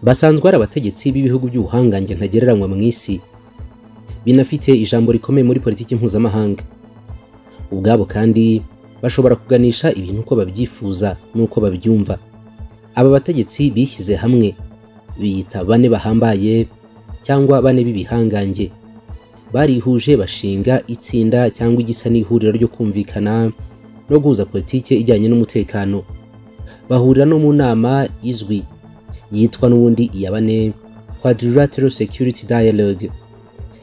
basanzwe ari abategetsi b'ibihugu by'ubuhangange ntagereranywa mu isi binafite ijambo rikomeye muri politiki mpuzamahanga ubwabo kandi bashobora kuganisha ibintu uko babyifuza n'uko babyumva aba bategetsi bishyize hamwe biyita bane bahambaye cyangwa bane b'ibihangange barihuje bashinga itsinda cyangwa igisa n'ihuriro ryo kumvikana no guhuza politiki ijyanye n'umutekano bahurira no mu nama izwi yitwa n'ubundi iya bane quadrilateral security dialogue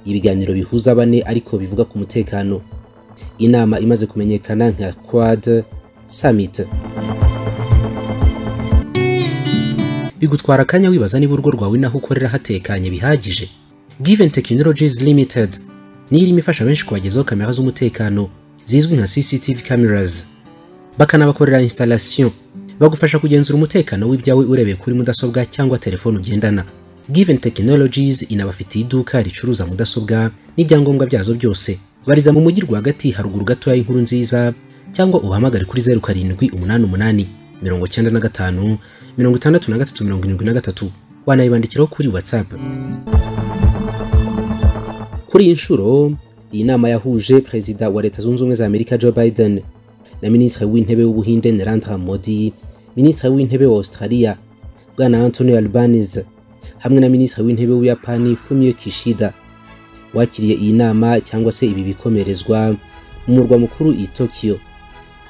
ibiganiro bihuza bane ariko bivuga ku mutekano inama imaze kumenyekana nka quad summit bigutwara akanya wibaza niba urugo rwawe naho ukorera hatekanye bihagije given technologies limited niyo irimo ifasha benshi kubagezaho kamera z'umutekano zizwi nka cctv cameras bakanabakorera installation bagufasha kugenzura umutekano w'ibyawe urebeye kuri mudasobwa cyangwa telefone ugendana given technologies inabafitiye iduka ricuruza mudasobwa n'ibyangombwa byazo byose bariza mu mujyi rwagati haruguru gatoya y'inkuru nziza cyangwa ubahamagare kuri zeru karindwi umunani umunani mirongo cyenda na gatanu mirongo itandatu na gatatu mirongo irindwi na gatatu wanayibandikiraho kuri whatsapp kuri iyi nshuro iyi nama yahuje perezida wa leta zunze ubumwe za amerika joe biden na minisitiri w'intebe w'ubuhinde narendra modi minisitiri w'intebe wa australia bwana antonio albanese hamwe na minisitiri w'intebe w'ubuyapani fumio kishida wakiriye iyi nama cyangwa se ibi bikomerezwa mu murwa mukuru i tokiyo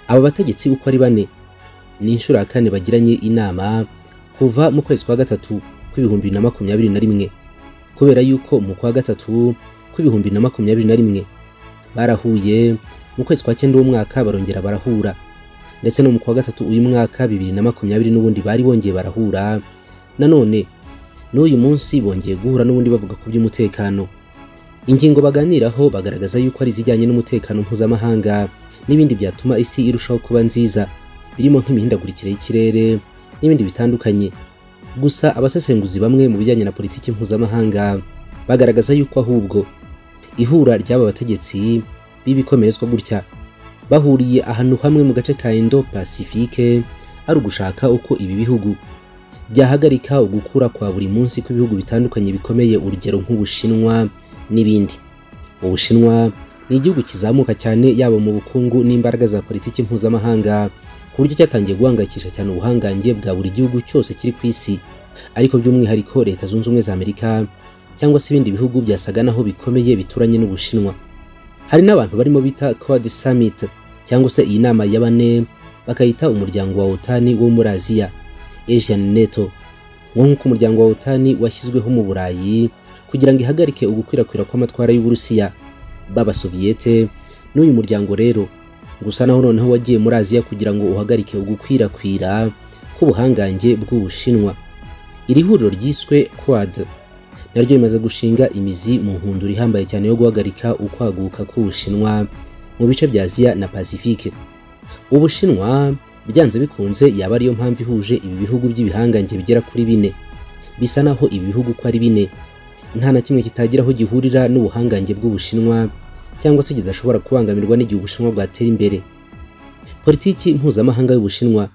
aba bategetsi uko ari bane ni inshuro ya kane bagiranye inama kuva mu kwezi kwa gatatu kw'ibihumbi bibiri na makumyabiri na rimwe kubera yuko mu kwa gatatu kw'ibihumbi bibiri na makumyabiri na rimwe barahuye mu kwezi kwa cyenda w'umwaka barongera barahura ndetse no mu kwa gatatu uyu mwaka bibiri na makumyabiri n'ubundi bari bongeye barahura nanone n'uyu munsi bongeye guhura n'ubundi bavuga ku by'umutekano ingingo baganiraho bagaragaza yuko ari izijyanye n'umutekano mpuzamahanga n'ibindi byatuma isi irushaho kuba nziza birimo nk'imihindagurikire y'ikirere n'ibindi bitandukanye gusa abasesenguzi bamwe mu bijyanye na politiki mpuzamahanga bagaragaza yuko ahubwo ihura ry'aba bategetsi b'ibikomerezwa gutya bahuriye ahantu hamwe mu gace ka indo pasifike ari ugushaka uko ibi bihugu byahagarika ugukura kwa buri munsi kw'ibihugu bitandukanye bikomeye urugero nk'ubushinwa n'ibindi ubushinwa ni igihugu kizamuka cyane yaba mu bukungu n'imbaraga za politiki mpuzamahanga ku buryo cyatangiye guhangayikisha cyane ubuhangange bwa buri gihugu cyose kiri ku isi ariko by'umwihariko leta zunze ubumwe za amerika cyangwa se ibindi bihugu byasaga naho bikomeye bituranye n'ubushinwa hari n'abantu barimo bita code summit cyangwa se iyi nama ya bane bakayita umuryango wa otani wo muri aziya asian neto nk'uko umuryango wa otani washyizweho mu burayi kugira ngo ihagarike ugukwirakwira kw'amatwara y'uburusiya b'abasoviyete n'uyu muryango rero gusa naho noneho wagiye muri aziya kugira ngo uhagarike ugukwirakwira k'ubuhangange bw'ubushinwa iri huriro ryiswe quad naryo rimaze gushinga imizi mu nkundura ihambaye cyane yo guhagarika ukwaguka k'ubushinwa mu bice bya aziya na pasifike ubushinwa byanze bikunze yaba ariyo mpamvu ihuje ibi bihugu by'ibihangange bigera kuri bine bisa naho ibi bihugu uko ari bine nta na kimwe kitagira aho gihurira n'ubuhangange bw'ubushinwa cyangwa se kidashobora kubangamirwa n'igihe ubushinwa bwatera imbere politiki mpuzamahanga y'ubushinwa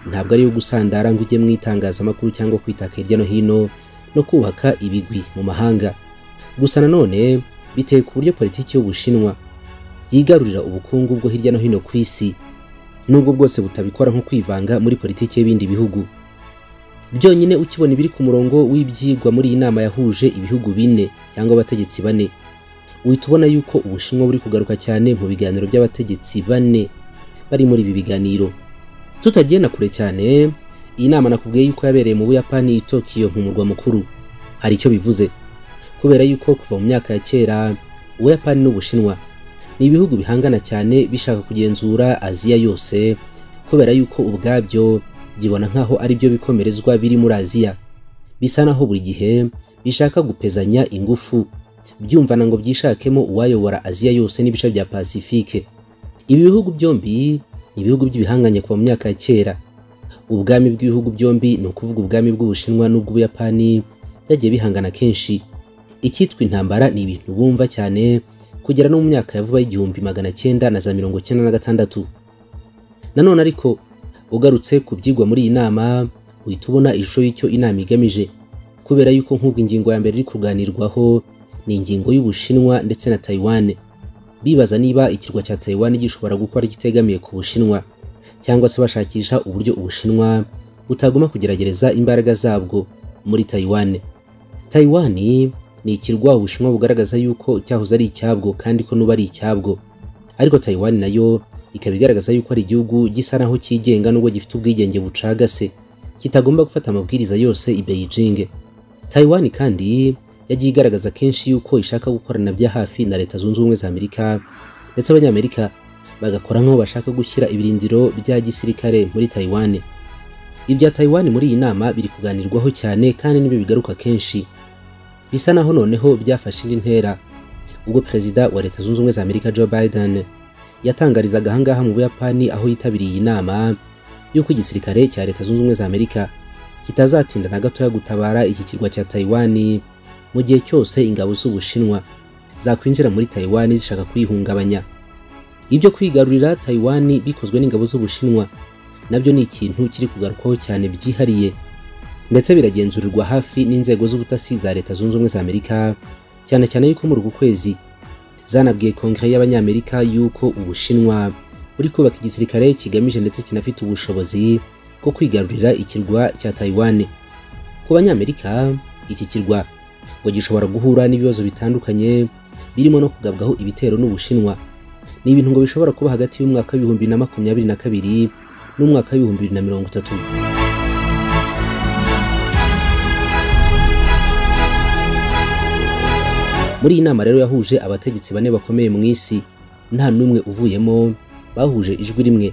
ntabwo ari iyo gusandara ngo ujye mu itangazamakuru cyangwa kwitaka hirya no hino no kubaka ibigwi mu mahanga gusa nanone biteye ku buryo politiki y'ubushinwa yigarurira ubukungu bwo hirya no hino ku isi nubwo bwose butabikora nko kwivanga muri politiki y'ibindi bihugu byonyine ukibona ibiri ku murongo w'ibyigwa muri iyi nama yahuje ibihugu bine cyangwa abategetsi bane uhita ubona yuko ubushinwa buri kugaruka cyane mu biganiro by'abategetsi bane bari muri ibi biganiro tutagiye na kure cyane iyi nama nakubwiye yuko yabereye mu buyapani i tokiyo mu murwa mukuru hari icyo bivuze kubera yuko kuva mu myaka ya kera ubuyapani n'ubushinwa ni ibihugu bihangana cyane bishaka kugenzura aziya yose kubera yuko ubwabyo byibona nk'aho ari byo bikomerezwa biri muri aziya bisa naho buri gihe bishaka gupezanya ingufu byumvana ngo byishakemo uwayobora aziya yose n'ibice bya pasifike ibi bihugu byombi ni ibihugu by'ibihanganye kuva mu myaka ya kera ubwami bw'ibihugu byombi ni ukuvuga ubwami bw'ubushinwa n'ubw'ubuyapani byagiye bihangana kenshi icyitwa intambara ni ibintu bumva cyane kugera no mu myaka ya vuba y'igihumbi magana cyenda na za mirongo cyenda na gatandatu nanone ariko ugarutse ku byigwa muri iyi nama uhita ubona ishusho y'icyo inama igamije kubera yuko nk'ubwo ingingo ya mbere iri kuganirwaho ni ingingo y'ubushinwa ndetse na Taiwan bibaza niba ikirwa cya Taiwan gishobora gukora kitegamiye ku bushinwa cyangwa se bashakisha uburyo ubushinwa butaguma kugerageza imbaraga zabwo muri Taiwan Taiwan ni ikirwa ubushinwa bugaragaza yuko cyahoze ari icyabwo kandi ko n'ubu ari icyabwo ariko Taiwan nayo ikaba igaragaza yuko ari igihugu gisa naho cyigenga nubwo gifite ubwigenge bucagase kitagomba gufata amabwiriza yose i Beijing Taiwan kandi yagiye igaragaza kenshi yuko ishaka gukorana bya hafi na leta zunze ubumwe za Amerika ndetse abanyamerika bagakora nk'aho bashaka gushyira ibirindiro bya gisirikare muri Taiwan ibya Taiwan muri iyi nama biri kuganirwaho cyane kandi nibyo bigaruka kenshi bisa naho noneho byafashe indi ntera ubwo perezida wa leta zunze ubumwe za Amerika Joe Biden yatangarizaga ahangaha mu Buyapani aho yitabiriye iyi nama y'uko igisirikare cya leta zunze ubumwe za Amerika kitazatinda na gatoya gutabara iki kirwa cya Taiwan mu gihe cyose ingabo z'Ubushinwa zakwinjira muri Taiwan zishaka kuyihungabanya ibyo kwigarurira Taiwan bikozwe n'ingabo z'Ubushinwa nabyo ni ikintu kiri kugarukwaho cyane byihariye ndetse biragenzurirwa hafi n'inzego z'ubutasi za leta zunze ubumwe za Amerika cyane cyane yuko muri uku kwezi zanabwiye kongere y'abanyamerika yuko ubushinwa buri kubaka igisirikare kigamije ndetse kinafite ubushobozi bwo kwigarurira ikirwa cya Taiwan ku banyamerika iki kirwa ngo gishobora guhura n'ibibazo bitandukanye birimo no kugabwaho ibitero n'ubushinwa ni ibintu ngo bishobora kuba hagati y'umwaka w'ibihumbi na makumyabiri na kabiri n'umwaka w'ibihumbi bibiri na mirongo itatu muri iyi nama rero yahuje abategetsi bane bakomeye mu isi nta n'umwe uvuyemo bahuje ijwi rimwe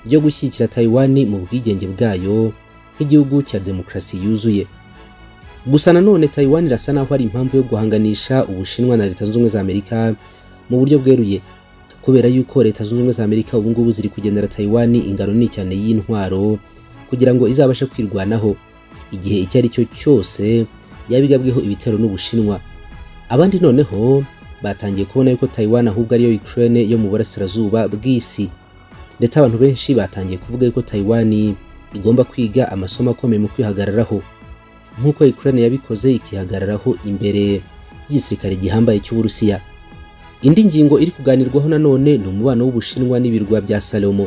ryo gushyigikira Taiwan mu bwigenge bwayo nk'igihugu cya demokarasi yuzuye gusa nanone Taiwan irasa naho ari impamvu yo guhanganisha ubushinwa na leta zunze ubumwe za Amerika mu buryo bweruye kubera yuko leta zunze ubumwe za Amerika ubu ngubu ziri kugendera Taiwan ingano nini cyane y'intwaro kugira ngo izabashe kwirwanaho igihe icyo ari cyo cyose yabigabweho ibitero n'ubushinwa abandi noneho batangiye kubona yuko Taiwan ahubwo ariyo Ukraine yo mu burasirazuba bw'isi ndetse abantu benshi batangiye kuvuga yuko Taiwan igomba kwiga amasomo akomeye mu kwihagararaho nk'uko Ukraine yabikoze ikihagararaho imbere y'igisirikare gihambaye cy'Uburusiya indi ngingo iri kuganirwaho nanone ni umubano w'Ubushinwa n'ibirwa bya Salomo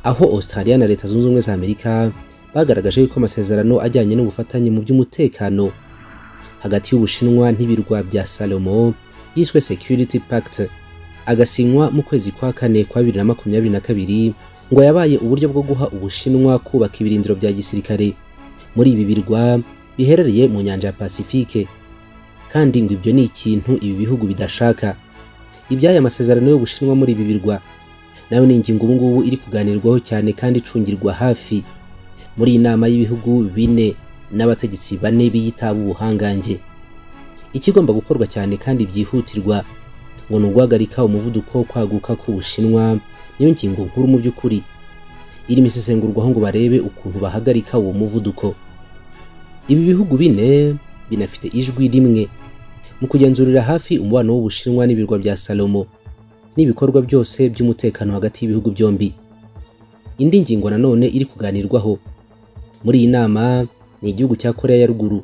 aho Australia na Leta Zunze Ubumwe za Amerika bagaragaje yuko amasezerano ajyanye n'ubufatanye mu by'umutekano hagati y'Ubushinwa n'ibirwa bya Salomo yiswe Security Pact agasinywa mu kwezi kwa kane kwa bibiri na makumyabiri na kabiri ngo yabaye uburyo bwo guha Ubushinwa kubaka ibirindiro bya gisirikare muri ibi birwa biherereye mu nyanja ya Pacifique kandi ngo ibyo ni ikintu ibi bihugu bidashaka iby'aya masezerano y'Ubushinwa muri ibi birwa nayo ni ingingo ubu ngubu iri kuganirwaho cyane kandi icungirwa hafi muri iyi nama y'ibihugu bine n'abategetsi bane biyitaba ubuhangange ikigomba gukorwa cyane kandi byihutirwa ngo ni uguhagarika umuvuduko wo kwaguka k'ubushinwa niyo ngingo nkuru mu by'ukuri irimo isesengurwaho ngo barebe ukuntu bahagarika uwo muvuduko ibi bihugu bine binafite ijwi rimwe mu kugenzurira hafi umubano w'ubushinwa n'ibirwa bya salomo n'ibikorwa byose by'umutekano hagati y'ibihugu byombi indi ngingo nanone iri kuganirwaho muri iyi nama ni igihugu cya Korea ya ruguru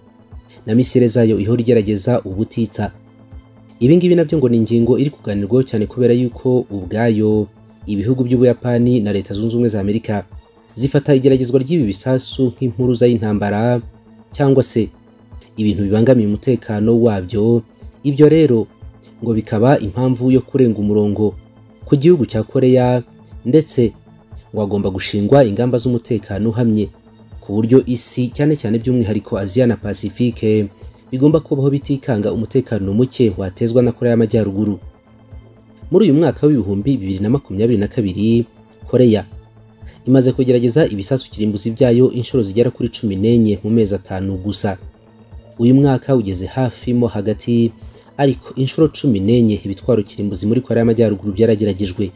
na misile zayo ihora igerageza ubutitsa ibi ngibi nabyo ngo ni ingingo iri kuganirwaho cyane kubera yuko ubwayo ibihugu by'ubuyapani na leta zunze ubumwe za amerika zifata igeragezwa ry'ibi bisasu nk'impuruza y'intambara cyangwa se ibintu bibangamiye umutekano wabyo ibyo rero ngo bikaba impamvu yo kurenga umurongo ku gihugu cya koreya ndetse ngo hagomba gushingwa ingamba z'umutekano uhamye ku buryo isi cyane cyane by'umwihariko Aziya na Pacifique bigomba kubaho bitikanga umutekano muke watezwa na Korea y'Amajyaruguru muri uyu mwaka w'ibihumbi bibiri na makumyabiri na kabiri Korea imaze kugerageza ibisasu kirimbuzi byayo inshuro zigera kuri cumi n'enye mu mezi atanu gusa uyu mwaka ugeze hafi mo hagati ariko inshuro cumi n'enye ibitwaro kirimbuzi muri Korea y'Amajyaruguru byarageragejwe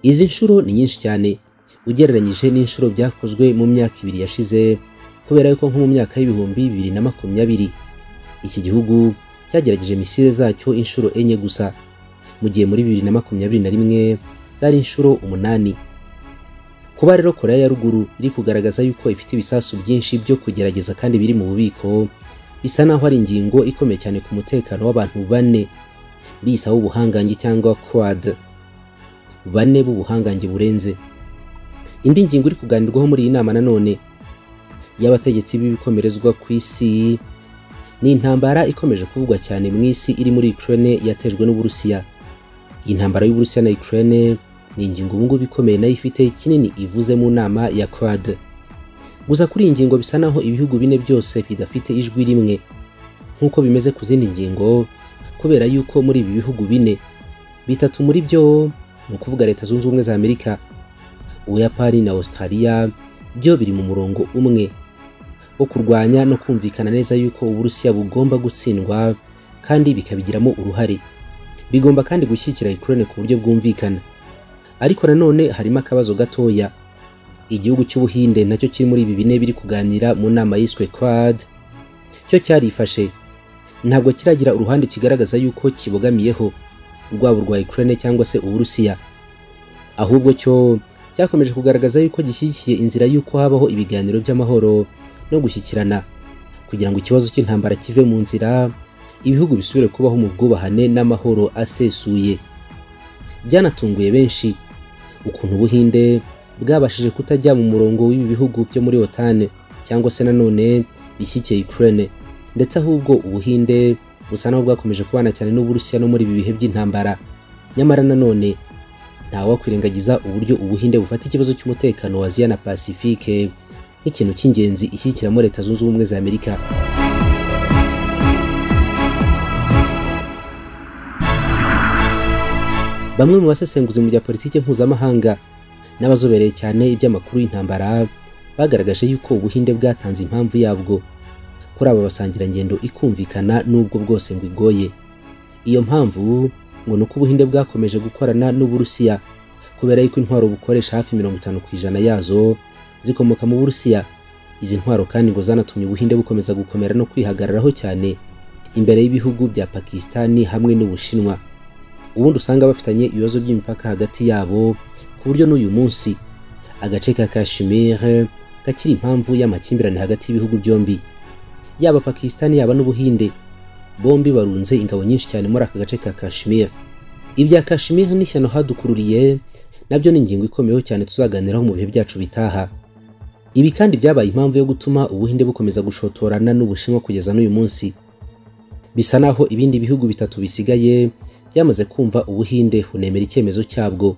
izi nshuro ni nyinshi cyane ugereranyije n'inshuro byakozwe mu myaka ibiri yashize kubera yuko nko mu myaka y'ibihumbi bibiri na makumyabiri iki gihugu cyagerageje misile zacyo inshuro enye gusa mu gihe muri bibiri na makumyabiri na rimwe zari inshuro umunani kuba rero korea ya ruguru iri kugaragaza yuko ifite ibisasu byinshi byo kugerageza kandi biri mu bubiko bisa naho ari ingingo ikomeye cyane ku mutekano w'abantu bane bisa w'ubuhangange cyangwa quad bane b'ubuhangange burenze indi ngingo iri kuganirwaho muri iyi nama nanone y'abategetsi b'ibikomerezwa ku isi ni intambara ikomeje kuvugwa cyane mu isi iri muri Ukraine yatejwe n'Uburusiya iyi ntambara y'Uburusiya na Ukraine ni ingingo ubungubu ikomeye nayo ifite kinini ivuze mu nama ya quad gusa kuri iyi ngingo bisa naho ibihugu bine byose bidafite ijwi rimwe nk'uko bimeze ku zindi ngingo kubera yuko muri ibi bihugu bine bitatu muri byo ni ukuvuga leta zunze ubumwe za amerika ubuyapani na australia byo biri mu murongo umwe wo kurwanya no kumvikana neza yuko uburusiya bugomba gutsindwa kandi bikabigiramo uruhare bigomba kandi gushyigikira ukraine ku buryo bwumvikana ariko nanone harimo akabazo gatoya igihugu cy'ubuhinde nacyo kiri muri ibi bine biri kuganira mu nama yiswe quad cyo cyarifashe ntabwo kiragira uruhande kigaragaza yuko kibogamiyeho urwabo rwa Ukraine cyangwa se uburusiya ahubwo cyo cyakomeje kugaragaza yuko gishyigikiye inzira y'uko habaho ibiganiro by'amahoro no gushyikirana kugira ngo ikibazo cy'intambara kive mu nzira ibihugu bisubire kubaho mu bwubahane n'amahoro asesuye byanatunguye benshi ukuntu ubuhinde bwabashije kutajya mu murongo w'ibi bihugu byo muri otane cyangwa se nanone bishyigikiye Ukraine ndetse ahubwo ubuhinde busa naho bwakomeje kubana cyane n'uburusiya no muri ibi bihe by'intambara nyamara nanone ntawakwirengagiza uburyo ubuhinde bufata ikibazo cy'umutekano wa aziya na pasifike nk'ikintu cy'ingenzi ishyigikiramo leta zunze ubumwe za amerika bamwe mu basesenguzi mu bya politiki mpuzamahanga n'abazobereye cyane iby'amakuru y'intambara bagaragaje yuko ubuhinde bwatanze impamvu yabwo kuri aba basangirangendo ikumvikana n'ubwo bwose ngo igoye iyo mpamvu ngo ni uko ubuhinde bwakomeje gukorana n'uburusiya kubera yuko intwaro bukoresha hafi mirongo itanu ku ijana yazo zikomoka mu burusiya izi ntwaro kandi ngo zanatumye ubuhinde bukomeza gukomera no kwihagararaho cyane imbere y'ibihugu bya pakisitani hamwe n'ubushinwa ubundi usanga bafitanye ibibazo by'imipaka hagati yabo ku buryo n'uyu munsi agace ka kashimire gakiri impamvu y'amakimbirane hagati y'ibihugu byombi yaba pakisitani yaba n'ubuhinde bombi barunze ingabo nyinshi cyane muri aka gace ka kashimire ibya kashimire n'ishyano hadukururiye nabyo ni ingingo ikomeyeho cyane tuzaganiraho mu bihe byacu bitaha ibi kandi byabaye impamvu yo gutuma ubuhinde bukomeza gushotorana n'ubushinwa kugeza n'uyu munsi bisa naho ibindi bihugu bitatu bisigaye byamaze kumva ubuhinde bunemera icyemezo cyabwo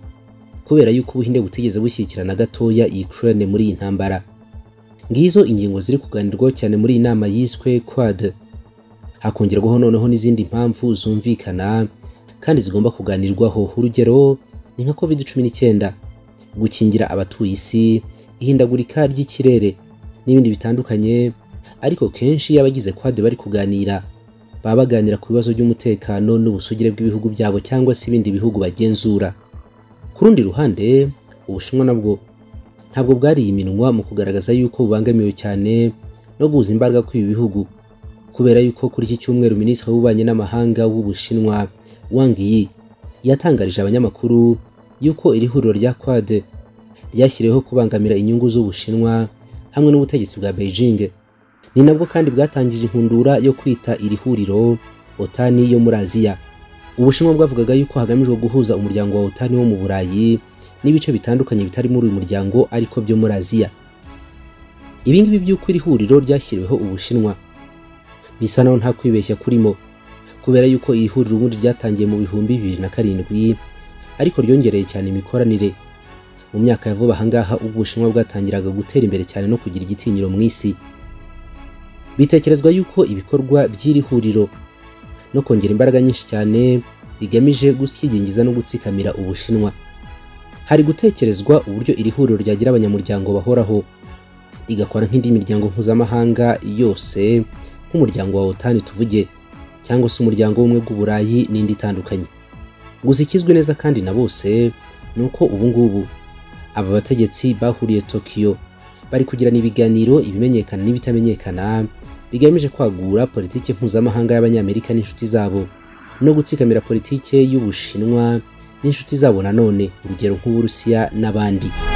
kubera yuko ubuhinde butigeze bushyikirana gatoya Ukraine muri iyi ntambara ngizo ingingo ziri kuganirwaho cyane muri iyi nama yiswe quad hakongerwaho noneho n'izindi mpamvu zumvikana kandi zigomba kuganirwaho urugero ni nka covid cumi n'icyenda gukingira abatuye isi ihindagurika ry'ikirere n'ibindi bitandukanye ariko kenshi iyo abagize quad bari kuganira baba baganira ku bibazo by'umutekano n'ubusugire bw'ibihugu byabo cyangwa se ibindi bihugu bagenzura ku rundi ruhande ubushinwa nabwo ntabwo bwariye iminwa mu kugaragaza yuko bubangamiwe cyane no guhuza imbaraga kw'ibi bihugu kubera yuko kuri iki cyumweru minisitiri w'ububanyi n'amahanga w'ubushinwa Wang Yi yatangarije abanyamakuru yuko iri huriro rya quad ryashyiriweho kubangamira inyungu z'ubushinwa hamwe n'ubutegetsi bwa Beijing ni nabwo kandi bwatangije inkundura yo kwita iri huriro otani yo muri aziya ubushinwa bwavugaga yuko hagamijwe guhuza umuryango wa otani wo mu burayi n'ibice bitandukanye bitari muri uyu muryango ariko byo muri Aziya ibingibi by'uko iri huriro ryashyiriweho ubushinwa bisa naho nta kwibeshya kurimo kubera yuko iri huriro ubundi ryatangiye mu bihumbi bibiri na karindwi ariko ryongereye cyane imikoranire mu myaka ya vuba ahangaha ubwo ubushinwa bwatangiraga gutera imbere cyane no kugira igitinyiro mu isi bitekerezwa yuko ibikorwa by'iri huriro no kongera imbaraga nyinshi cyane bigamije gusyigingiza no gutsikamira ubushinwa hari gutekerezwa uburyo iri huriro ryagira abanyamuryango bahoraho rigakora nk'indi miryango mpuzamahanga yose nk'umuryango wa otani tuvuge cyangwa se umuryango w'umwe bw'uburayi n'indi itandukanye gusa ikizwi neza kandi na bose ni uko ubungubu aba bategetsi bahuriye tokiyo bari kugirana ibiganiro ibimenyekana n'ibitamenyekana bigamije kwagura politiki mpuzamahanga y'abanyamerika n'inshuti zabo no gutsikamira politiki y'ubushinwa n'inshuti zabo nanone urugero nk'uburusiya n'abandi